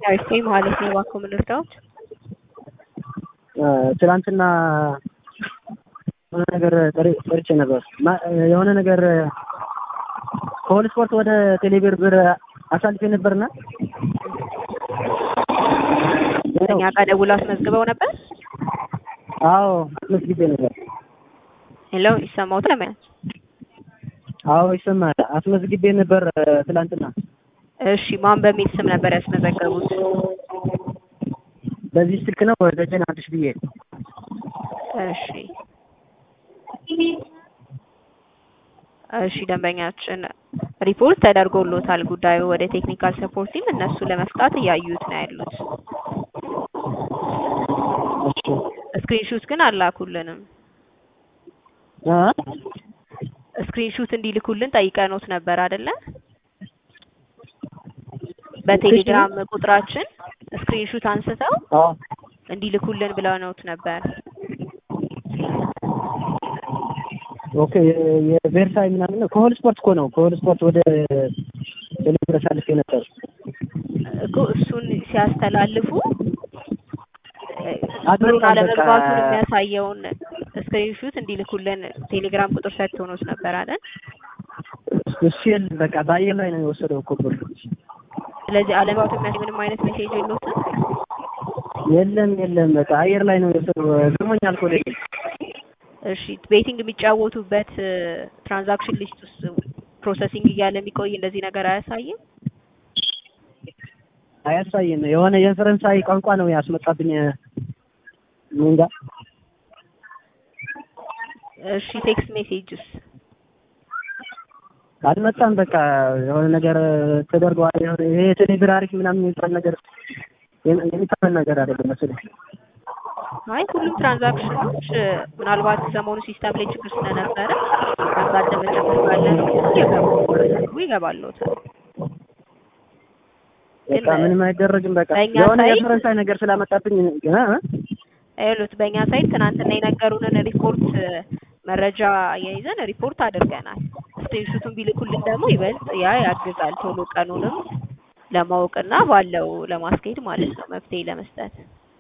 ዳዊት ነኝ ማለት ነው። እባክዎ ምን ልርዳዎት? ትናንትና የሆነ ነገር ጠርቼ ነበር። የሆነ ነገር ከሆል ስፖርት ወደ ቴሌብር ብር አሳልፌ ነበርና እኛ ጋር ደውለው አስመዝግበው ነበር። አዎ አስመዝግቤ ነበር። ሄሎ ይሰማዎታል? ለምን? አዎ ይሰማል። አስመዝግቤ ነበር ትላንትና። እሺ ማን በሚል ስም ነበር ያስመዘገቡት? በዚህ ስልክ ነው ደጀን አዲስ ብዬ። እሺ እሺ ደንበኛችን ሪፖርት ተደርጎሎታል። ጉዳዩ ወደ ቴክኒካል ሰፖርት ቲም እነሱ ለመፍታት እያዩት ነው ያሉት። እሺ ስክሪንሹት ግን አላኩልንም። አ ስክሪንሹት እንዲልኩልን ጠይቀኖት ነበር አይደለ? በቴሌግራም ቁጥራችን ስክሪንሹት አንስተው አዎ እንዲልኩልን ብለውት ነበር። ኦኬ የቬርሳይ ምናምን ነው። ከሆል ስፖርት እኮ ነው። ከሆል ስፖርት ወደ ቴሌብር አሳልፌ ነበር። እኮ እሱን ሲያስተላልፉ አድርገን ብሩን አለመግባቱን በቃ- የሚያሳየውን ስክሪንሹት እንዲልኩልን ቴሌግራም ቁጥር ሰጥቶኖት ነበር አይደል? እሱ የለም በቃ በአየር ላይ ነው የወሰደው እኮ ብር። ስለዚህ አለመግባቱ የሚያሳይ ምንም አይነት ሜሴጅ የለውትም። የለም የለም በቃ አየር ላይ ነው የወሰደው። ግርሞኛል እኮ ለኔ። እሺ ቤቲንግ የሚጫወቱበት ትራንዛክሽን ሊስት ውስጥ ፕሮሰሲንግ እያለ የሚቆይ እንደዚህ ነገር አያሳይም። አያሳይም። የሆነ የፈረንሳይ ቋንቋ ነው ያስመጣብኝ። ምን እንጃ እሺ ቴክስት ሜሴጅስ አልመጣም። በቃ የሆነ ነገር ተደርገዋል። የሆነ ይሄ ቴሌብር አሪፍ ምናምን የሚባል ነገር የሚታመን ነገር አይደለም መሰለኝ። አይ ሁሉም ትራንዛክሽኖች ምናልባት ሰሞኑ ሲስተም ላይ ችግር ስለነበረ ያጋጠመ ችግር ካለ ነው ይገቡ ይገባልዎታል። በቃ ምንም አይደረግም። በቃ በእኛ የሆነ ሳይት- የፈረንሳይ ነገር ስላመጣብኝ እ እ ይሉት በእኛ ሳይት ትናንትና የነገሩንን ሪፖርት መረጃ የይዘን ሪፖርት አድርገናል። ስክሪንሹቱን ቢልኩልን ደግሞ ይበልጥ ያ ያግዛል ቶሎ ቀኑንም ለማወቅና ባለው ለማስኬድ ማለት ነው መፍትሄ ለመስጠት።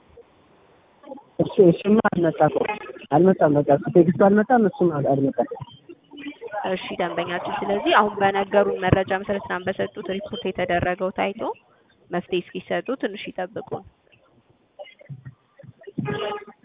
እሱ እሱማ አልመጣም እኮ አልመጣም። በቃ እሱ ቴክስቱ አልመጣም፣ እሱም አል- አልመጣም። እሺ ደንበኛችን፣ ስለዚህ አሁን በነገሩን መረጃ መሰረት ትናንት በሰጡት ሪፖርት የተደረገው ታይቶ መፍትሄ እስኪሰጡ ትንሽ ይጠብቁን።